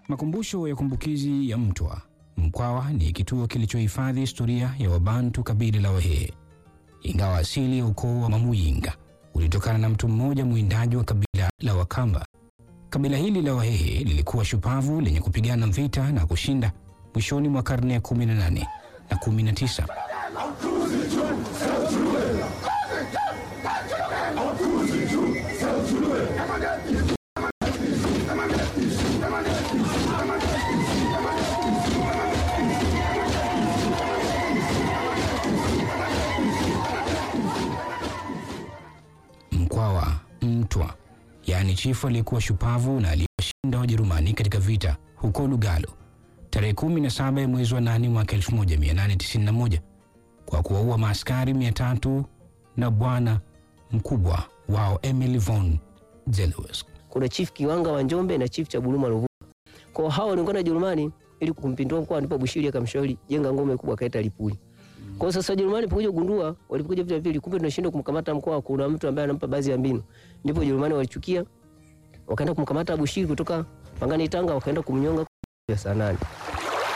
Makumbusho ya kumbukizi ya Mtwa Mkwawa ni kituo kilichohifadhi historia ya Wabantu kabila la Wahehe. Ingawa asili ya ukoo wa Mamuyinga ulitokana na mtu mmoja mwindaji wa kabila la Wakamba, kabila hili la Wahehe lilikuwa shupavu lenye kupigana vita na kushinda mwishoni mwa karne ya 18 na 19. Mkwawa Mtwa, yaani chifu aliyekuwa shupavu na aliyewashinda Wajerumani katika vita huko Lugalo tarehe 17 ya mwezi wa 8 mwaka 1891 kwa kuwaua maaskari 300 na bwana mkubwa wao Emil von Zelewski. kuna chief Kiwanga wa Njombe na chief cha Buluma Ruvu. Kwa hao waliungana Jerumani ili kumpindua mkoa, ndipo Bushiri akamshauri jenga ngome kubwa kaita Lipuli. Kwa sasa Jerumani pokuja kugundua walipokuja vita vile, kumbe tunashindwa kumkamata mkoa, kuna mtu ambaye anampa baadhi ya mbinu, ndipo Jerumani walichukia wakaenda kumkamata Bushiri kutoka Pangani Tanga, wakaenda kumnyonga ya saa nane.